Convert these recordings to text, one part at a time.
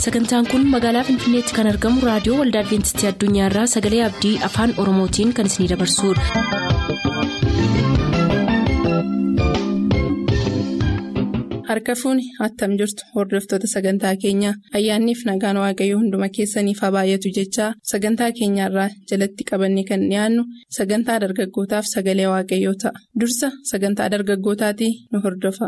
sagantaan kun magaalaa finfinneetti kan argamu raadiyoo waldaa adventistii addunyaarraa sagalee abdii afaan oromootiin kan isinidabarsudha. harka fuuni attam jirtu hordoftoota sagantaa keenyaa ayyaanniif nagaan waaqayyoo hunduma keessaniif haa baay'atu jechaa sagantaa keenyaarraa jalatti qabanne kan dhiyaannu sagantaa dargaggootaaf sagalee waaqayyoo ta'a dursa sagantaa dargaggootaatii nu hordofa.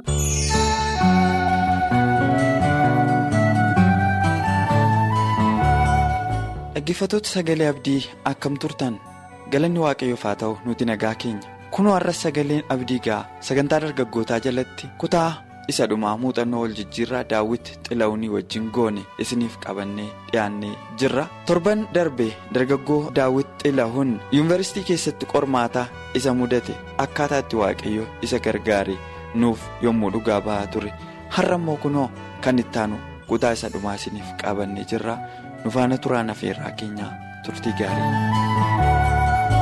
dhaggeeffattoota sagalee abdii akkam turtan galanni waaqayyoof haa ta'u nuti nagaa keenya kunoo har'as sagaleen abdii ga'a sagantaa dargaggootaa jalatti kutaa isa dhumaa muuxannoo wal jijjiirraa daawwit xila'uunii wajjin goone isiniif qabannee dhiyaannee jirra torban darbe dargaggoo daawwit xila'uun yuunivarsiitii keessatti qormaataa isa mudate akkaataa itti waaqayyo isa gargaare nuuf yommuu dhugaa ba'aa ture har'a immoo kunoo kan ittaanu kutaa isa dhumaa isiniif qabannee jirra. nufaana turaan afeerraa keenyaa turtii gaarii.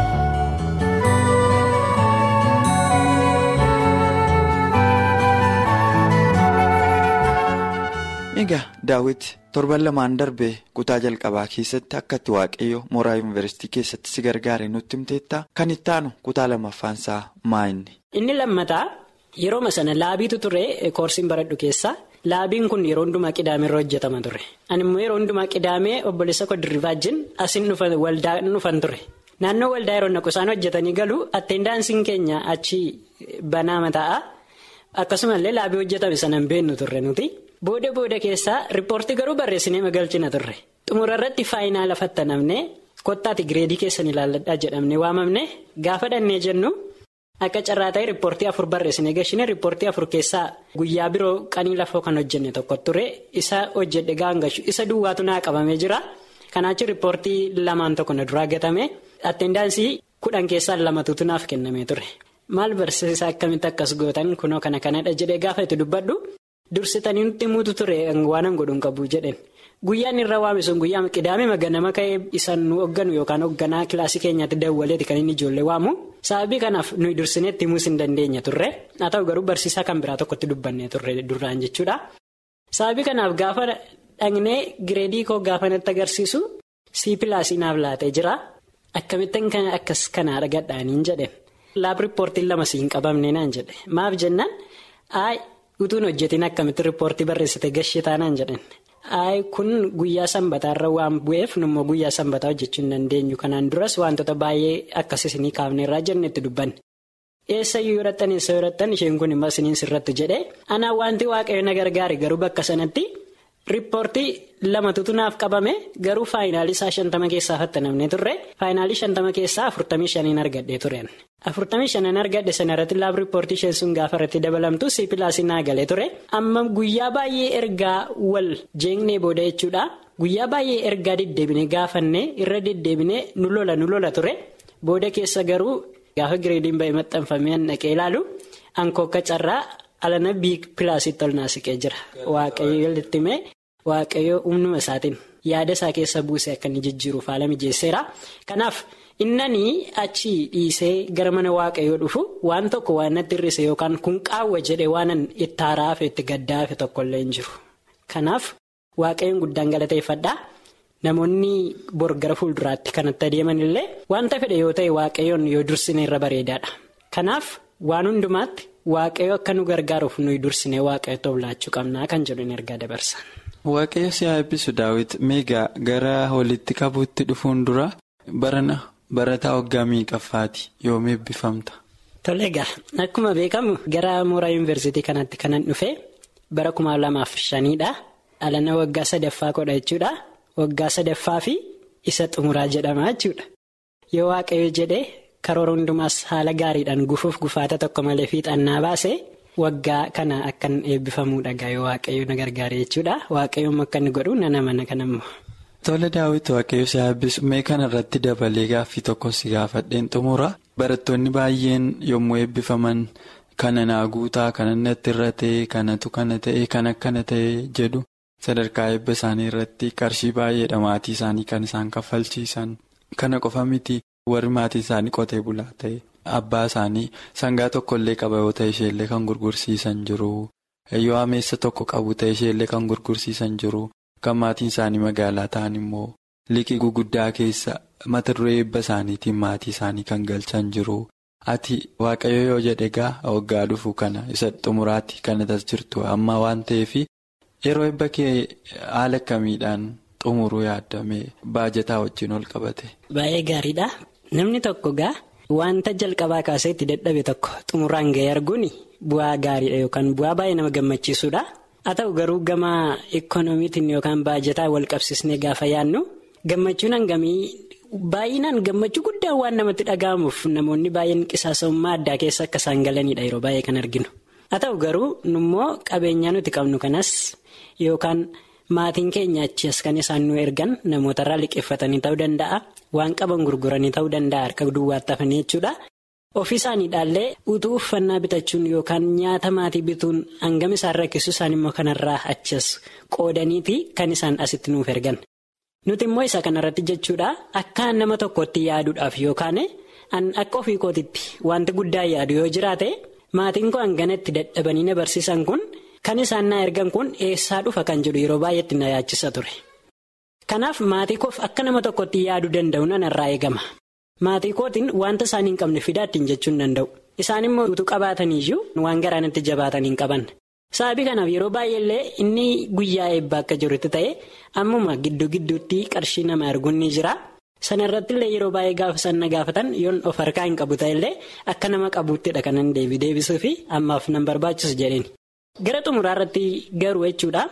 egaa daawwiti torban lamaan darbee kutaa jalqabaa keessatti akka itti waaqayyo mooraa yuunivarsiitii keessatti si gargaare nutti himteetta kan ittaanu kutaa lammaffaansaa maa inni. inni lammataa yerooma sana laabiitu ture koorsiin baradhu keessaa. Laabiin kun yeroo hundumaa qidaamee irra hojjetama ture. Ani immoo yeroo hundumaa qidaamee obboleessa koo dirribaa wajjin asiin waldaa dhufan ture. Naannoo waldaa yeroo naqu isaan hojjetanii galu atteendaansiin keenya achi banaama ta'a. Akkasumallee laabii hojjetame sana hin beeknu turre nuti. Booda booda keessaa riippoortii garuu barreessinee magalchina turre. Xumura irratti faayinaa fattanamnee kottaati gireedii keessan ilaalladhaa jedhamne waamamne gaafa dhannee jennu. Akka carraa ta'e riippoortii afur barreessinee gashine riippoortii afur keessaa guyyaa biroo qanii lafoo kan hojjenne tokko ture isa hojjedhe gaangashu isa duwwaatu naa qabamee jira kanaachi riippoortii lamaan tokko na duraa gatame attendaansii kudhan keessaa lamatuutu naaf kennamee ture maal barsiisaa akkamitti akkas gootan kunoo kana kanadha jedhee gaafa itti dubbadhu dursitanii nutti himuutu ture waanan godhuun qabu jedhen. Guyyaan irra waame sun guyyaa qidaame maganama ka'ee isaan nu hoogganu yookaan hoogganaa kilaasii keenyaatti dawwaleeti kan inni ijoollee waamu sababii kanaaf nuyi dursineetti himuus hin dandeenya turre haa ta'u garuu barsiisaa kan biraa tokkotti dubbannee turre duraan jechuudha. Sababii kanaaf gaafa dhaqnee gireedii koo gaafa natti agarsiisu sii pilaasii naaf laatee jira akkamittiin kan akkas kanaa dhagadhaaniin jedhe laab riippoortiin lama sii hin qabamne naan jedhe maaf jennaan ayi utuun hojjetiin akkamitti riippoortii barreessite gashee taanaan jedhan. Ayi kun guyyaa sanbataarra waan bu'eef nummoo guyyaa sanbataa hojjechuu hin dandeenyu kanaan duras wantoota baay'ee akkas isinii kaafneerraa jenne itti dubbanne. Eessayyuu yorattan eessa yorattan isheen kun immoo isiniin sirrattu jedhee anaa wanti waaqayyo na gargaare garuu bakka sanatti riippoortii lamatutu naaf qabame garuu faayinaalii isaa shantama keessaa fattanamne turre faayinaalii shantama keessaa afurtamii shaniin argadhee tureen. afurtamii shanan argadhe sana irratti laab riippoortii isheen sun gaafa irratti dabalamtu siipilaasii naa galee ture amma guyyaa baay'ee ergaa wal jeengnee booda jechuudha guyyaa baay'ee ergaa deddeebine gaafannee irra deddeebine nu lola nu lola ture booda keessa garuu gaafa gireediin ba'ee maxxanfamee dhaqee ilaalu ankoo akka carraa alana biik pilaasii tol naasiqee jira waaqayyo walitti himee waaqayyo humnuma isaatiin yaada isaa keessa buusee akka inni jijjiiruuf haala mijeesseera kanaaf. innanii achi dhiisee gara mana waaqayyoo dhufu waan tokko waan natti hir'ise yookaan kun qaawwa jedhe waanan itti haaraafe itti gaddaafe tokkollee hin jiru kanaaf waaqayyoon guddaan galateeffadhaa namoonni bor gara fuulduraatti kanatti adeeman illee wanta fedhe yoo ta'e waaqayyoon yoo dursine irra bareedaadha kanaaf waan hundumaatti waaqayyo akka nu gargaaruuf nuyi dursine waaqayyo tooblaachuu qabnaa kan jedhu hin ergaa dabarsa. waaqayyo si haa eebbisu daawwiti meegaa gara walitti qabuutti dhufuun dura barana. Barataa waggaa meeqaffaati yoom eebbifamta? Tole egaa akkuma beekamu gara mooraa yuunivarsiitii kanatti kanan dhufe bara kuma lamaaf shaniidha. Alana waggaa sadaffaa godha jechuudha. Waggaa sadaffaa fi isa xumuraa jedhama jechuudha. Yoo waaqayyo jedhee karoora hundumaas haala gaariidhaan gufuuf gufaata tokko malee fiixannaa baase waggaa kana akkan eebbifamuudha gaa yoo waaqayyo na gargaare jechuudha. Waaqayyoon akka inni godhu nana mana kanammoo. Tole daawwitu waaqayyo si eebbisu mee kana irratti dabalee gaaffii tokko si gaafadheen xumura barattoonni baay'een yommuu eebbifaman kana naa guutaa kana natti irra ta'e kanatu kana ta'e kan akkana ta'e jedhu sadarkaa eebba isaanii irratti qarshii baay'eedha maatii isaanii kan isaan kaffalchiisan kana qofa miti warri maatii isaanii qotee bulaa ta'e abbaa isaanii sangaa tokkollee qaba yoo ta'e isheellee kan gurgursiisan jiru yoo ameessa tokko qabu ta'e isheellee kan gurgursiisan jiru kan maatiin isaanii magaalaa ta'an immoo liqii guguddaa keessa mata duree eebba isaaniitiin maatii isaanii kan galchan jiru. Ati waaqayyo yoo jedhe egaa waggaa dhufu kana isa xumuraatti kan as jirtu amma waan ta'eef yeroo eebba kee haala akkamiidhaan xumuruu yaadame baajataa wajjin ol qabate. Baay'ee gaariidha. Namni tokko gaa wanta jalqabaa kaasee itti dadhabe tokko xumuraan gahee arguun bu'aa gaariidha yookaan bu'aa baay'ee nama gammachiisudha. Haa ta'u garuu gama ikoonomiitiin yookaan baajataa wal qabsiisnee gaafa yaadnu gammachuun hangamii baay'inaan gammachuu guddaan waan namatti dhaga'amuuf namoonni baay'een qisaasa'ummaa addaa keessa akka isaan galanidha yeroo baay'ee kan arginu. Haa ta'u garuu nummoo qabeenyaa nuti qabnu kanas yookaan maatiin keenya achi as kan isaan nu ergan namootarraa liqeeffatanii ta'uu danda'a waan qaban gurguranii ta'uu danda'a harka duwwaatti hafanii jechuudha. Ofii isaaniidhaallee utuu uffannaa bitachuun yookaan nyaata maatii bituun hangam isaan rakkisu isaan immoo kanarraa achas qoodaniiti kan isaan asitti nuuf ergan. Nuti immoo isa kanarratti jechuudha akka nama tokkotti yaaduudhaaf yookaan akka ofii kootitti wanti guddaa yaadu yoo jiraate maatiin koo hanganatti dadhabanii na barsiisan kun kan isaan na ergan kun eessaa dhufa kan jedhu yeroo baay'eetti na yaachisa ture. Kanaaf maatii koof akka nama tokkotti yaaduu danda'u nanarraa eegama. Maatii kootiin wanta isaan hin qabne fidaattiin jechuun danda'u. Isaan immoo utuu qabaataniiyyuu waan garaanitti jabaatan hin qaban. Sababii kanaaf yeroo baay'eellee inni guyyaa eebbaa akka jirutti ta'e ammuma gidduu gidduutti qarshii nama arguun ni jira. Sana irrattillee yeroo baay'ee gaafa sanna gaafatan yoon of harkaa hin qabu ta'ellee akka nama qabuuttidha kanan deebii deebisuu fi ammaaf nan barbaachisu jedheen. Gara xumuraa irratti garuu jechuudha.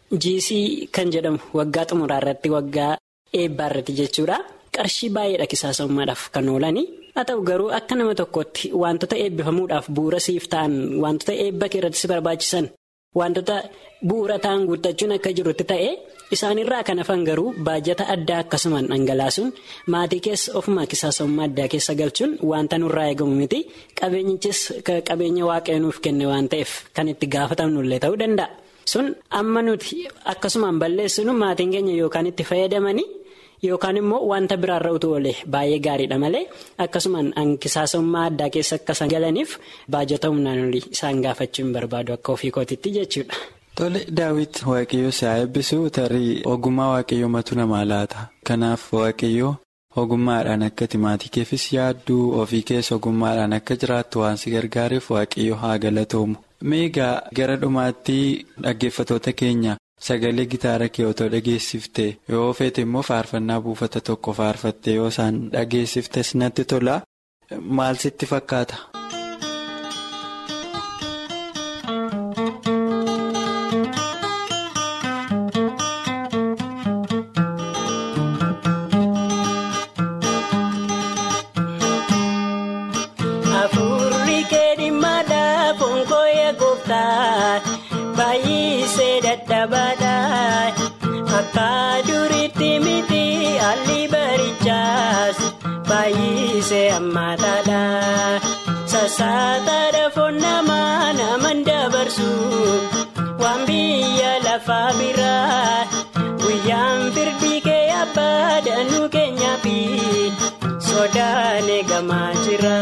Jiisii kan jedhamu waggaa xumuraa irratti waggaa eebbaa irratti jechuudha. Qarshii baay'eedha qisaasa'ummaadhaaf kan oolani. Haa ta'u garuu akka nama tokkotti wantoota eebbifamuudhaaf bu'uura siif ta'an wantoota eebba kee irratti si barbaachisan wantoota bu'uura ta'an guuttachuun akka jirutti ta'e isaanirraa kan hafan garuu baajata addaa akkasumaan dhangalaasuun maatii keessa ofuma qisaasa'ummaa addaa keessa galchuun wanta nurraa eegamu miti qabeenyichis qabeenya waaqayyo nuuf kenne waan ta'eef kan itti gaafatamnullee ta'uu danda'a. Sun amma nuti akkasumaan balleessinu maatiin keenya yookaan itti fayyadamanii. Yookaan immoo wanta biraarra utuu oole baay'ee gaariidha malee akkasumaan qisaasa'ummaa addaa keessa akka isaan galaniif baajata humnaan olii isaan gaafachuu hin barbaadu akka ofii kootitti jechuudha. Tole daawit waaqayyoo si haa eebbisu tarii ogummaa waaqayyoo matu namaa laata. Kanaaf waaqayyoo ogummaadhaan akka maatii keefis yaadduu ofii keessa ogummaadhaan akka jiraattu waan si gargaareef waaqayyoo haa galatoomu. Meegaa gara dhumaatti dhaggeeffatoota keenya. Sagalee gitaara kee otoo dhageessifte yoo feete immoo faarfannaa buufata tokko faarfatte yoo isaan dhageessiftes natti tola maal sitti fakkaata. Akka duriitti miti haalli barichaas baay'isee ammaataadha. Sassaataadha foon namaa naman dabarsu waan biyya lafaa biraa guyyaan firdi kee abbaa danuu keenyaa fi sodaan eegamaa jira.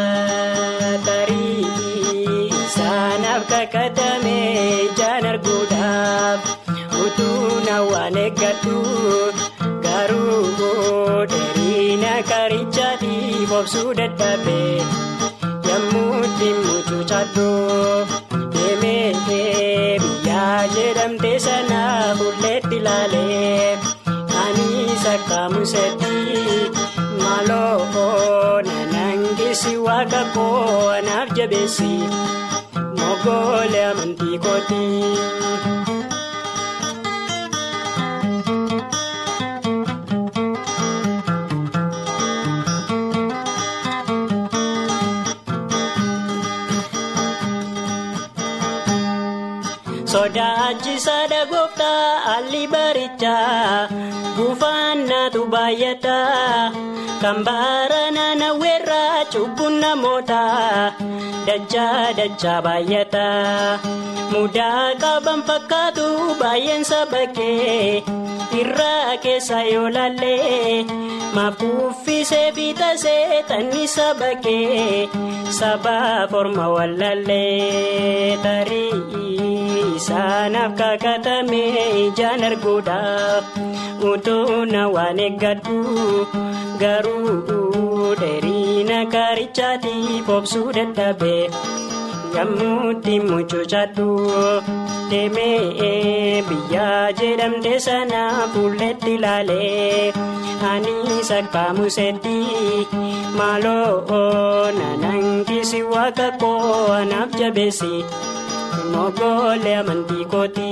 Tarii isaanaaf kakatame ijaan arguudhaaf. Utuuna waan eeggatu garuu dheerina karichaatiif obsuu dadhabee yemmuu dhimmuutu chaddoo deemee biyyaa jedhamte sana bulleetti ilaalee anis akka musetti maaloo nanangisi waaqa koo anaaf jabeessi mogoolee amantii kooti. Sodaachisaadha gooftaa haalli barichaa buufannaatu baay'ataa kan baara naannaweerraa cubbuun namootaa dachaa dachaa baay'ataa mudaa qaban fakkaatu baay'eensa bakkee irraa isaa keessa yoo laallee maaf kuffisee fiixasee tannisa bakkee sabaaf orma wallaallee tarii isaanaaf kakatame ijaan arguudhaaf utuu na waan eeggadhu garuu dheerina kaarichaatiif obsuu dadhabee. Yammuutti mucucaadhu deemee biyyaa jedhamte sana fuulletti ilaalee ani sakkaamu seetti maaloo nanankisi waaqa koo anaaf jabeessi mogoolee amantii kooti.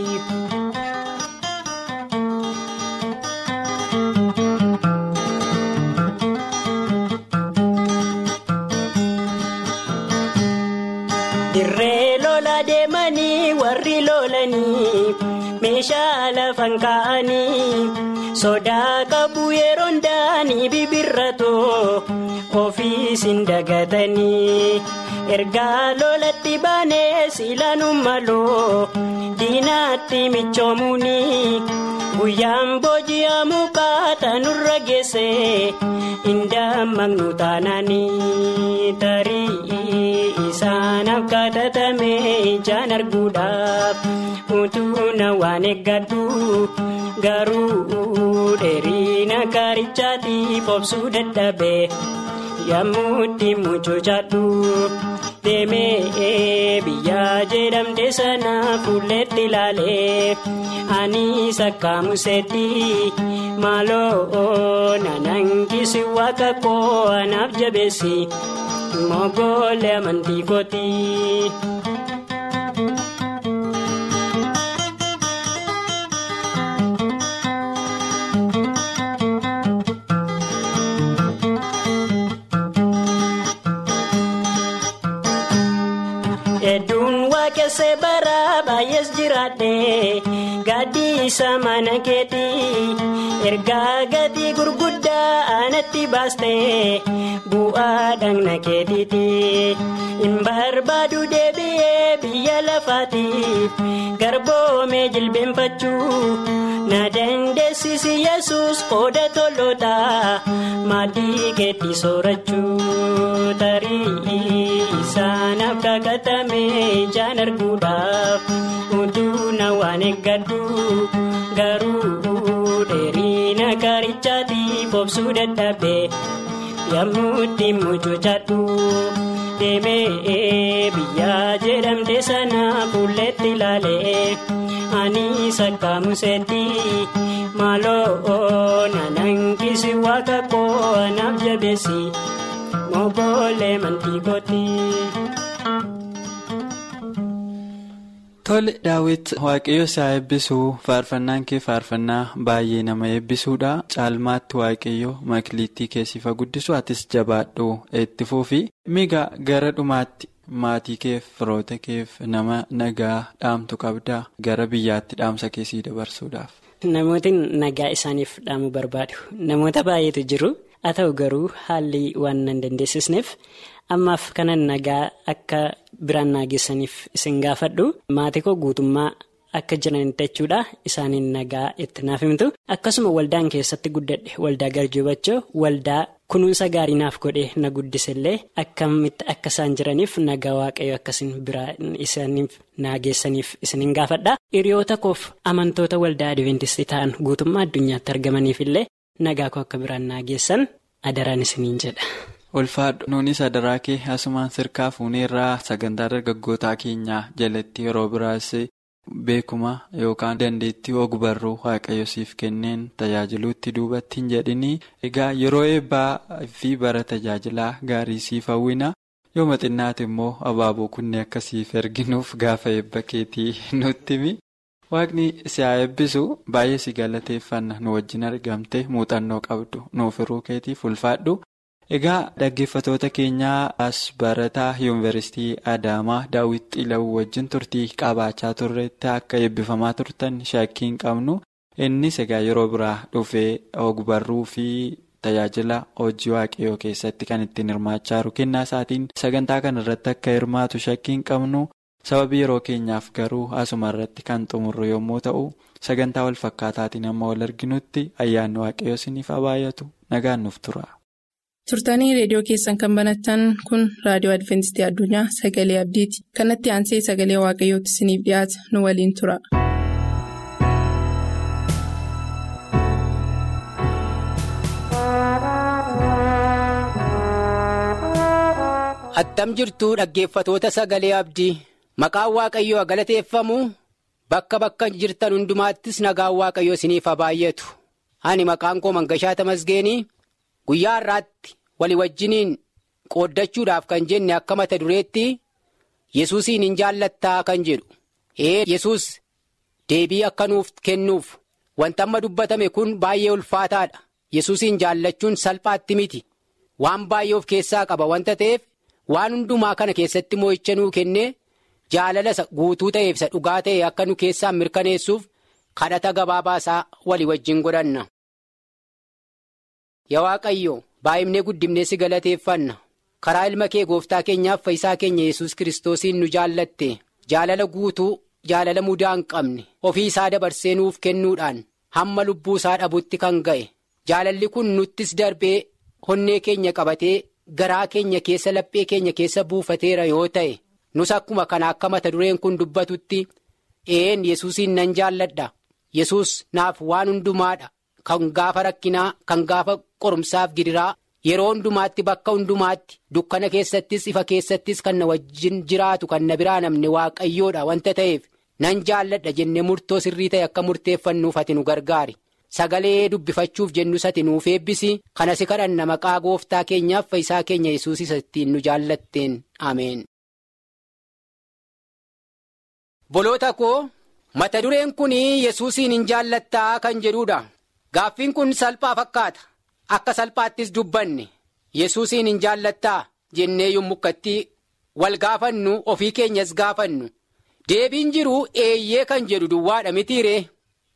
Dirree lola deemanii warri lolanii meeshaa lafan kaa'anii sodaa qabu yeroo ndaanii bibirratoo ofiisin dagatanii ergaa lolatti baanee silaanuu maloo diinaatti michoomuunii guyyaan booji'amu qaaxanurra geessee indammaqnu taanaanii tarii isaanaaf kadhatame ijaan arguudhaaf utuu na waan eeggadhu garuu dheerina kaarichaatiif obsuu dadhabee yammuutti mucucaadhu deemee biyyaa jedhamte sana fuulletti ilaalee ani sakkaamu seetti maaloo nanankisi waaqa koo anaaf jabeessi. Mogoolee amantii kooti. Hedduun waaqessee bara baay'ees jiraadhe gaaddiisa mana keetii ergaa gatii gurguddaa anatti baaste bu'aa dhagna keetiiti hin barbaadu deebi'ee biyya lafaatiif garboomee jilbeenfachuu na dandeessisi yesus qooda toloota maaddii keetti soorachuu tarii isaanaaf kakatame ijaan arguudhaaf utuu na waan eeggadhu garuu dheerina kaarichaatiif obsuu dadhabee yammuutti mucucaadhu deemee biyyaa jedhamte sana fuulletti ilaalee ani sakkaamu seetti maaloo nanankisi waaqa koo anaaf jabeessi mogoolee amantii kooti. Tole daawwiti waaqayyo isaa eebbisuu faarfannaan kee faarfannaa baay'ee nama eebbisuudha caalmaatti waaqayyo makliittii keessifa guddisu atis jabaadhu itti fufi miga gara dhumaatti maatii keef firoota keef nama nagaa dhaamtu qabdaa gara biyyaatti dhaamsa keessii dabarsuudhaaf. Namootni nagaa isaaniif dhaamuu barbaadu namoota baay'eetu jiru haa ta'u garuu haalli waan nan dandeessisneef. ammaaf kanan nagaa akka biraan naageessaniif isin gaafadhu maatii koo guutummaa akka jiranitti jechuudha isaaniin nagaa itti naaf himtu akkasuma waldaan keessatti guddadhe waldaa garjoobachoo waldaa kunuunsa gaarii naaf godhe na guddisellee akkamitti akka isaan jiraniif nagaa waaqayyo akkasiin biraan isaaniif naageessaniif isiniin gaafadha hiriyoota koof amantoota waldaa adventistii ta'an guutummaa addunyaatti argamaniif illee nagaa koo akka biraan naageessan adaraan isiniin jedha. ulfaadhu nuunis adaraa kee asumaan sirkaa fuuneerraa sagantaa dargaggootaa keenyaa jalatti yeroo biraas beekuma yookaan dandeettii ogbarruu waaqayyo siif kenneen tajaajiluutti duubatti hin jedhini egaa yeroo eebbaa fi bara tajaajilaa gaarii siif hawwina yoo maxinnaati immoo abaaboo kunne akkasiif erginuuf gaafa eebba keetii nutti himi. Waaqni si haa eebbisu baay'ee si galateeffanna nu wajjin argamte muuxannoo qabdu nuuf hiruu keetiif ulfaadhu. Egaa dhaggeeffatoota keenyaa as barataa yuunivarsiitii Adaamaa Daawit Xilawuu wajjin turtii qabaachaa turretti akka eebbifamaa turtan shakkii hin qabnu. Innis egaa yeroo biraa dhufee ogbarruu fi tajaajila hojii waaqayyoo keessatti kan ittiin hirmaachaa jiru kennaa isaatiin sagantaa kana irratti akka hirmaatu shakkii hin qabnu. sababii yeroo keenyaaf garuu asuma irratti kan xumurru yommuu ta'u sagantaa wal fakkaataatiin amma wal arginutti ayyaanni waaqayyoo isiniif haa baay'atu nagaan nuuf tura. turtanii reediyoo keessan kan banattan kun raadiyoo adventistii addunyaa sagalee abdiiti kanatti aansee sagalee waaqayyootti isiniif dhiyaata nu waliin tura. attam jirtuu dhaggeeffatoota sagalee abdii maqaan waaqayyoo galateeffamu bakka bakka jirtan hundumaattis nagaan waaqayyoo isiniif haa baay'atu ani maqaan koo mangashaa tamasgeenii guyyaa har'aatti walii wajjiniin qooddachuudhaaf kan jenne akka mata dureetti yesuusiin hin jaallattaa kan jedhu ee yesus deebii akka nuuf kennuuf wanta amma dubbatame kun baay'ee ulfaataadha yesuusiin jaallachuun salphaatti miti waan baay'ee of keessaa qaba wanta ta'eef. waan hundumaa kana keessatti moo'icha nuu kennee jaalala guutuu ta'eef isa dhugaa ta'e akka nu keessaan mirkaneessuuf kadhata gabaabaasaa walii wajjin godhanna. Yaa Waaqayyo baay'imnee guddimnee si galateeffanna karaa ilma kee gooftaa keenyaaf fayyisaa keenya yesus kiristoosiin nu jaallatte jaalala guutuu jaalala mudaa hin qabne ofii isaa dabarsee nuuf kennuudhaan hamma lubbuu isaa dhabutti kan ga'e jaalalli kun nuttis darbee honnee keenya qabatee. garaa keenya keessa laphee keenya keessa buufateera yoo ta'e nus akkuma kana akka mata dureen kun dubbatutti een yesuusiin nan jaalladha yesus naaf waan hundumaadha kan gaafa rakkinaa kan gaafa qorumsaaf gidiraa yeroo hundumaatti bakka hundumaatti dukkana keessattis ifa keessattis kan na wajjin jiraatu kan na biraa namne waaqayyoodha wanta ta'eef nan jaalladha jennee murtoo sirrii ta'e akka murteeffannuuf ati nu gargaari. Sagalee dubbifachuuf jennus ati nuuf eebbisi kana si kadhanna maqaa gooftaa keenyaaf fayyisaa keenya yesuus isa ittiin nu jaallatteen ameen. Boloota koo mata dureen kun yesuusiin hin jaallattaa kan jedhudha. Gaaffiin kun salphaa fakkaata akka salphaattis dubbanne yesuusiin hin jaallattaa jennee yommukkatti wal gaafannu ofii keenyas gaafannu deebiin jiru eeyyee kan jedhu duwwaadha mitiiree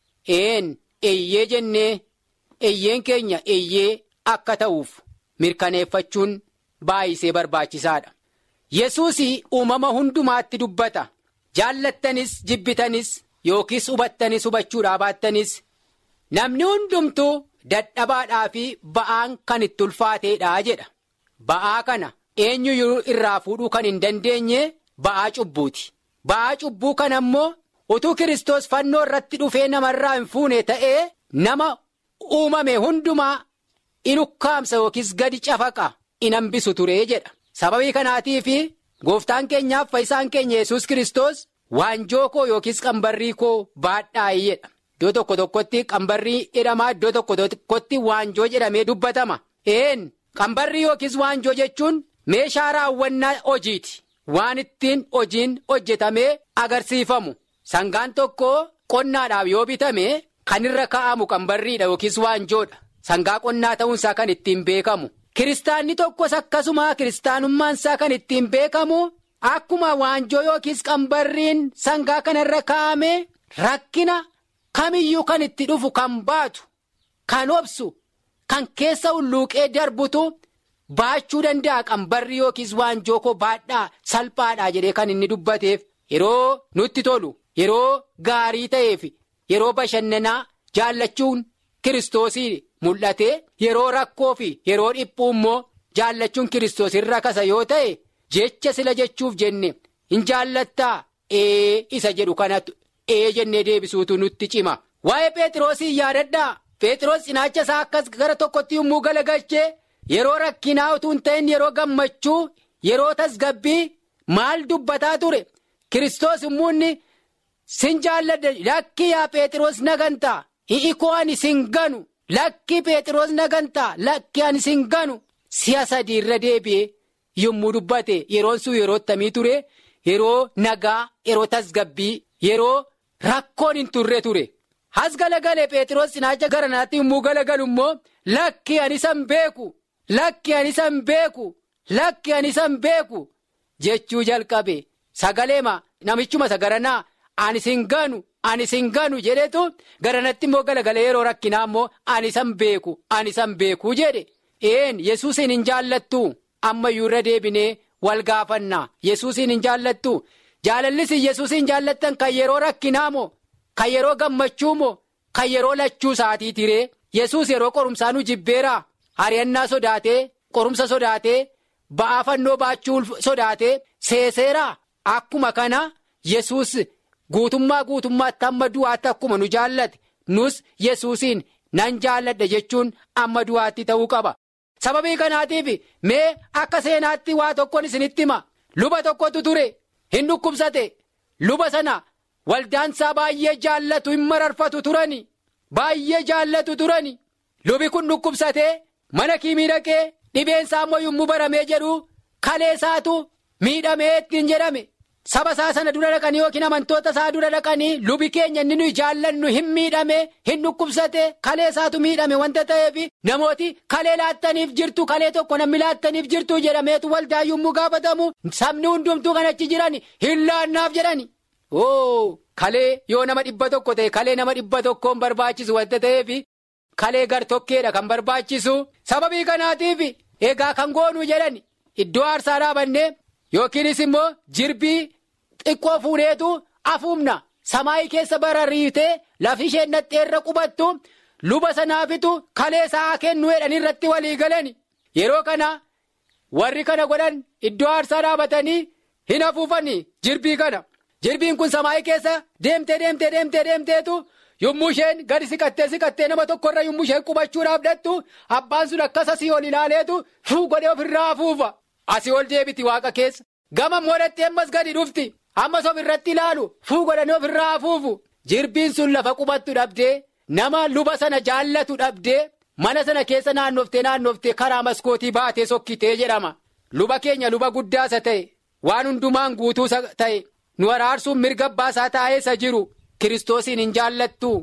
een. eeyyee jennee eeyyeen keenya eeyyee akka ta'uuf mirkaneeffachuun baay'isee barbaachisaadha. Yesuus uumama hundumaatti dubbata jaallattanis jibbitanis yookiis hubattanis hubachuudhaa baattanis namni hundumtuu dadhabaadhaa fi ba'aan kan itti ulfaateedha jedha. Ba'aa kana eenyu irraa fuudhuu kan hin dandeenye ba'aa cubbuuti. Ba'aa cubbuu kana immoo. utuu Kiristoos fannoo irratti dhufee namarraa hin fuune ta'ee nama uumame hundumaa in ukkaamsa yookiis gadi cafaqa in hambisu ture jedha. Sababii kanaatiif gooftaan keenyaaf fayyisaan keenya yesus Kiristoos waanjoo koo yookiis qambarrii koo baadhaa'ee jedha. Iddoo tokko tokkotti qambarrii jedhamaa iddoo tokko tokkotti waanjoo jedhamee dubbatama. Een qambarrii yookiis waanjoo jechuun meeshaa raawwannaa hojiiti. Waan ittiin hojiin hojjetamee agarsiifamu. Sangaan tokko qonnaadhaaf yoo bitame kan irra kaa'amu qambarriidha yookiis waanjoodha. Sangaa qonnaa ta'uunsaa kan ittiin beekamu. Kiristaanni tokkos akkasuma kiristaanummaansaa kan ittiin beekamu akkuma waanjoo yookiis qambarriin sangaa kanarra kaa'ame rakkina kamiyyuu kan itti dhufu kan baatu kan obsu kan keessa hulluuqee darbutu baachuu danda'a qambarrii yookiis waanjoo koo baadhaa salphaadhaa jedhee kan inni dubbateef yeroo nutti tolu. Yeroo gaarii ta'eef yeroo bashannanaa jaallachuun kiristoosii mul'ate yeroo rakkoo fi yeroo dhiphuu immoo jaallachuun kiristoos irra kasa yoo ta'e jecha sila jechuuf jenne hin jaallattaa ee isa jedhu kanatti ee jennee deebisuutu nutti cima. Waa'ee Pheexroosii yaadadhaa Pheexroos cinaacha isaa akkas gara tokkotti yommuu galagalchee yeroo rakkinaa utuu hin ta'in yeroo gammachuu yeroo tasgabbii maal dubbataa ture kiristoos immoo Sin jaalladha lakkii yaa Pheexroos nagantaa hi'ikoo ani sin ganu lakkii Pheexroos nagantaa lakkii ani sin ganu si'a sadii irra deebi'ee yommuu dubbate yeroon sun yeroo tamii ture yeroo nagaa yeroo tasgabbii yeroo rakkoon hin turre ture. Has galagalee Pheexroos cinaacha garanaatti yommuu galagalu immoo lakkii ani san beeku lakkii ani san beeku lakkii ani san beeku jechuu jalqabe sagaleema namichuma sagaranaa. Ani sin ganu ani sin ganu jedhetu garanatti immoo galagalee yeroo rakkinaa immoo ani san beeku ani san beeku jedhe een yesuusin hin jaallattu ammayyuu irra deebinee wal gaafannaa yesuusin hin jaallattu jaalallis yesuusiin jaallattan kan yeroo rakkinaa moo kan yeroo gammachuu moo kan yeroo lachuu isaatii tiree yesuus yeroo qorumsaa nu jibbeeraa ari'annaa sodaatee qorumsa sodaatee ba'aa fannoo baachuu sodaatee seeseeraa akkuma kana yesuus guutummaa guutummaatti amma du'aatti akkuma nu jaallate nus yesuusiin nan jaalladha jechuun amma du'aatti ta'uu qaba. sababii kanaatiif mee akka seenaatti waa tokkoon isinitti hima luba tokkotu ture hin dhukkubsate luba sana waldaansaa baay'ee jaallatu hin mararfatu turani baay'ee jaallatu turani lubi kun dhukkubsatee mana kiimii dhaqee dhibeensaa immoo yommuu baramee jedhu kaleessaatu miidhamee ittiin jedhame saba isaa sana dura dhaqanii yookiin amantoota isaa dura dhaqanii lubi keenya inni nuyi jaallannu hin miidhame hin dhukkubsate kaleessaatu miidhame wanta ta'eef namooti kalee laattaniif jirtu kalee tokko namni laattaniif jirtu jedhameetu waldaa yommuu gaafatamu sabni hundumtuu kan achi jiran hin laannaaf jedhani. oo kalee yoo nama dhibba tokko ta'e kalee nama dhibba tokkoon barbaachisu wanta ta'eef kalee gar-tokkeedha kan barbaachisu sababii kanaatiif egaa kan goonuu jedhani iddoo aarsaa dhaabannee. yookiinis immoo jirbii xiqqoo fuudheetu afuumna samaayii keessa barariitee lafi isheen nadheerra qubattu luba sanaafitu kalee isaa kennu jedhan irratti walii galani yeroo kana warri kana godhan iddoo aarsaa dhaabatanii hin afuufanii jirbii kana jirbiin kun samaayii keessa deemtee deemtee deemtee deemteetu yommuu isheen gadi siqattee siqattee nama tokkorra yommuu isheen qubachuudhaaf dhattu abbaan sun akkas asii ol ilaaleetu fuu godhee ofirraa afuufa. Asii ol deebiti waaqa keessa gama moodhattee ammas gadi dhufti ammas of irratti ilaalu fuu godhanii of irraa afuufu jirbiin sun lafa qubattu dhabdee nama luba sana jaallatu dhabdee mana sana keessa naannoftee naannoftee karaa maskootii baatee sokkitee jedhama luba keenya luba guddaasa ta'e waan hundumaan guutuu ta'e nu araarsuun mirga abbaasaa taa'eessa jiru kiristoosiin hin jaallattu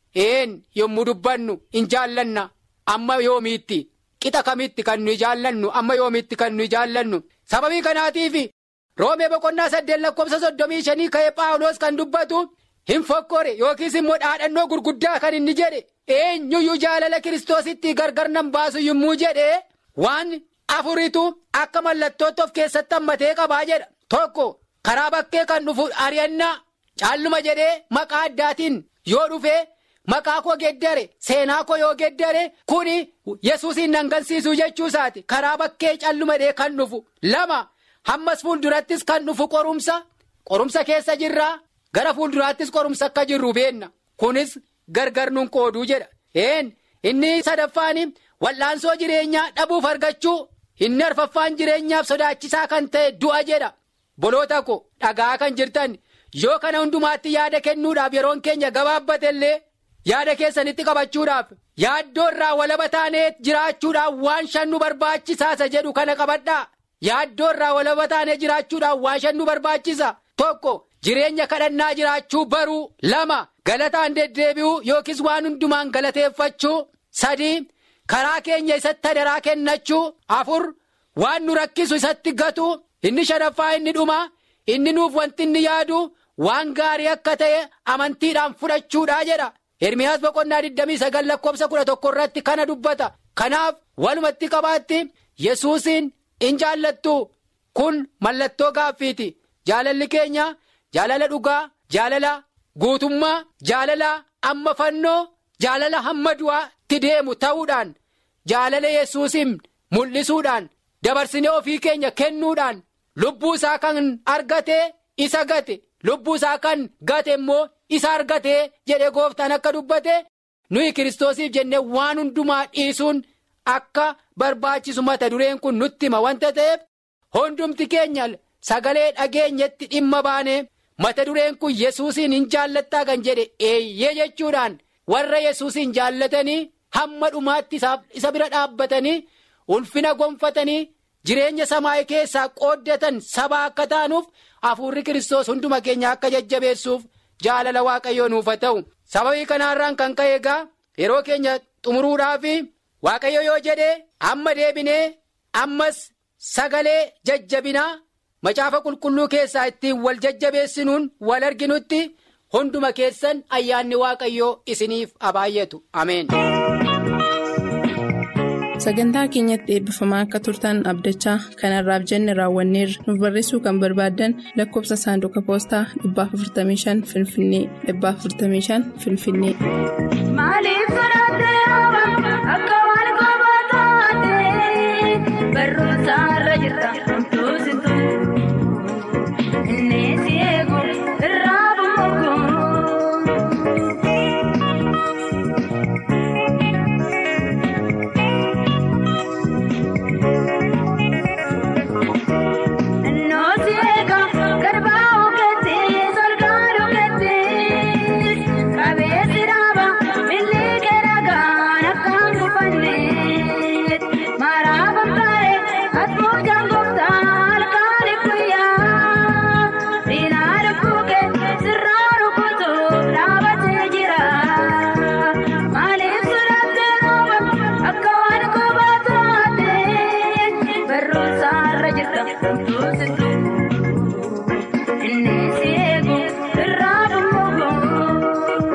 een yommuu dubbannu hin jaallanna amma yoomiitti. Qixa kamitti kan nuyi jaallannu amma yoomitti kan nuyi jaallannu sababii kanaatiif roomee boqonnaa saddeet lakkoofsa soddomii shanii ka'ee paawuloos kan dubbatu hin fokkore yookiis immoo dhaadhannoo gurguddaa kan inni jedhe eenyuyyuu jaalala kiristoositti gargar nan baasu yommuu jedhe waan afuritu akka mallattootti of keessatti hammatee qabaa jedha tokko karaa bakkee kan dhufu ari'annaa caalluma jedhee maqaa addaatiin yoo dhufe. Maqaa koo geddare seenaa koo yoo geddare kuni yesuusiin nangansiisuu jechuu isaati karaa bakkee calluma kan dhufu lama hammas fuuldurattis kan dhufu qorumsa qorumsa keessa jirraa gara fuulduraattis qorumsa akka jirru beenna kunis gargar nun qooduu jedha een inni sadaffaan wal'aansoo jireenyaa dhabuuf argachuu inni arfaffaan jireenyaaf sodaachisaa kan ta'e du'a jedha boloota ko dhagaa kan jirtan yoo kana hundumaatti yaada kennuudhaaf yeroon keenya gabaabbatellee. yaada keessanitti qabachuudhaaf yaaddoo irraa walaba taanee jiraachuudhaaf waan shan nu barbaachisaasa jedhu kana qabadhaa yaaddoo irraa walaba taanee jiraachuudhaaf waan shan nu barbaachisa tokko jireenya kadhannaa jiraachuu baruu lama galataan deddeebi'uu yookiis waan hundumaan galateeffachuu sadii karaa keenya isatti hadaraa kennachuu afur waan nu rakkisu isatti gatu inni shanaffaa inni dhuma inni nuuf wanti inni yaadu waan gaarii akka ta'e amantiidhaan fudhachuudha jedha. Ermiyaas boqonnaa 29 lakkoofsa 11 irratti kana dubbata. Kanaaf walumatti qabaatti Yesuusiin in jaallattu kun mallattoo gaaffiiti. Jaalalli keenya jaalala dhugaa, jaalala guutummaa, jaalala amma fannoo, jaalala hamma du'aatti deemu ta'uudhaan jaalala Yesuusiin mul'isuudhaan dabarsinee ofii keenya kennuudhaan lubbuu isaa kan argate isa gate lubbuu isaa kan gate immoo. isa argatee jedhe gooftaan akka dubbate nuyi kiristoosiif jennee waan hundumaa dhiisuun akka barbaachisu mata dureen kun nutti hima wanta ta'eef hundumti keenya sagalee dhageenyetti dhimma baane mata dureen kun yesuusiin hin jaallattaa kan jedhe eeyyee jechuudhaan warra yesuusiin jaallatanii hamma dhumaatti isa bira dhaabbatanii ulfina gonfatanii jireenya samaa'ii keessaa qooddatan saba akka taanuuf hafuurri kiristoos hunduma keenya akka jajjabeessuuf. jaalala waaqayyoo nuuf haa ta'u sababii kanaarraan kan ka'e egaa yeroo keenya xumuruudhaaf waaqayyo yoo jedhe amma deebinee ammas sagalee jajjabinaa macaafa qulqulluu keessaa ittiin wal jajjabeessinuun wal arginutti hunduma keessan ayyaanni waaqayyoo isiniif haa baay'atu ameen. sagantaa keenyatti eebbifamaa akka turtan abdachaa kanarraaf jenne raawwanneerra nuuf barreessuu kan barbaaddan lakkoofsa saanduqa poostaa 455 finfinnee 455 finfinnee. Maaliif sodaattee akka waan kophaa taatee barumsa irra jirta homtuu sintu inni si eegu irraa bumuugu. Nooti eega garbaa ogeetti solgaa dhugeetti qabeessi dhaaba milii keeragaan akkaan gufanne maraa bambaaree atmoo jaangoftaa halkaani guyyaa diinaa dhukkuke sirraa rukutu dhaabatee jira maaliif sodaattee rooba akka waan kophaa taatee barumsa irra jirta homtuu sintu. Inni si eegu irraa bumuugu.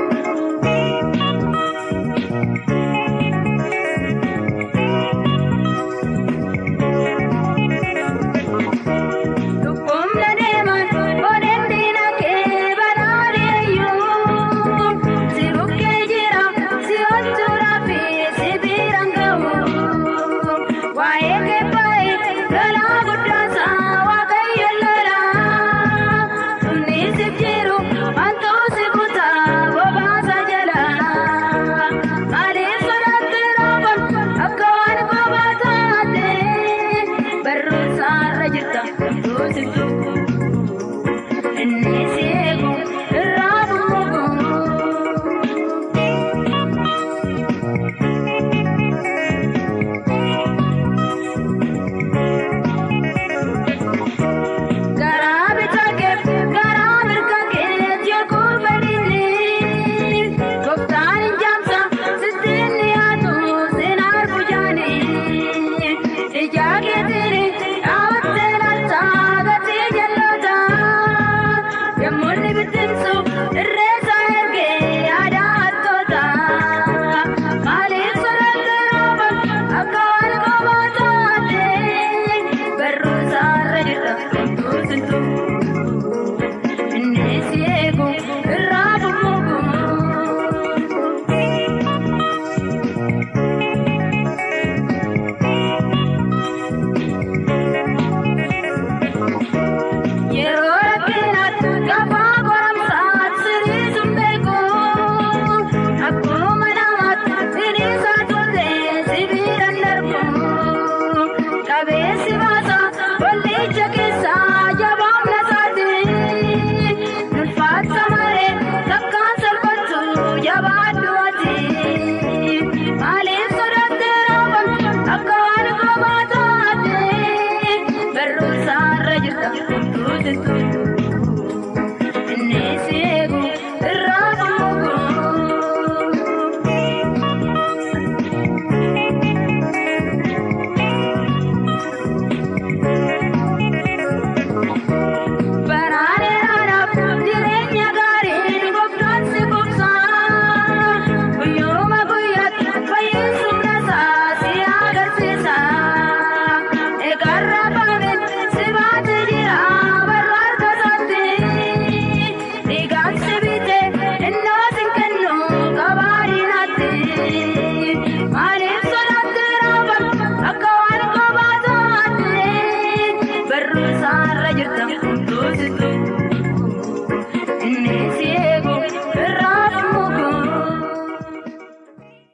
Dhukkubna deeman godhen diina kee badhaadheeyyuu si bukkee jira si hojjuudhaa fi si biiraan ga'u waa'ee kee baay'ee galaa guddaasaa waaqayyo lolaa sunniisiif jiru wantoota si kutaa bobaasa jalaa maaliif sodaattee rooba akka waan kophaa taatee barumsa irra jirta homtuu sintu inni si eegu irraa bumuugu. Garaa bitaa kee garaa mirga kee jechuun fedhiini gooftaan hin jaamsa sittiin dhiyaatu sin argu jaani ijaa keetiin dhaabattee laaltaa gatii jalloota yemmuun bittinsu irreessa ergee aadaa hattoota maaliif sodaattee rooba akka waan kophaa taatee barumsa irra jirta homtuu sintu inni si eegu irraa bumuugu. Yeroo rakkinaatti gafaa goramsaatti siriisuun beeku akkuma namaatti siriisaa toltee sibiiraan darbu qabeessi baasa wallicha keessaa jabaamna isaati nulfaata maree takkaan salphattu jabaaddu ati maaliif sodaattee rooba akka waan kophaa taatee barumsa irra jirta homtuu sintu.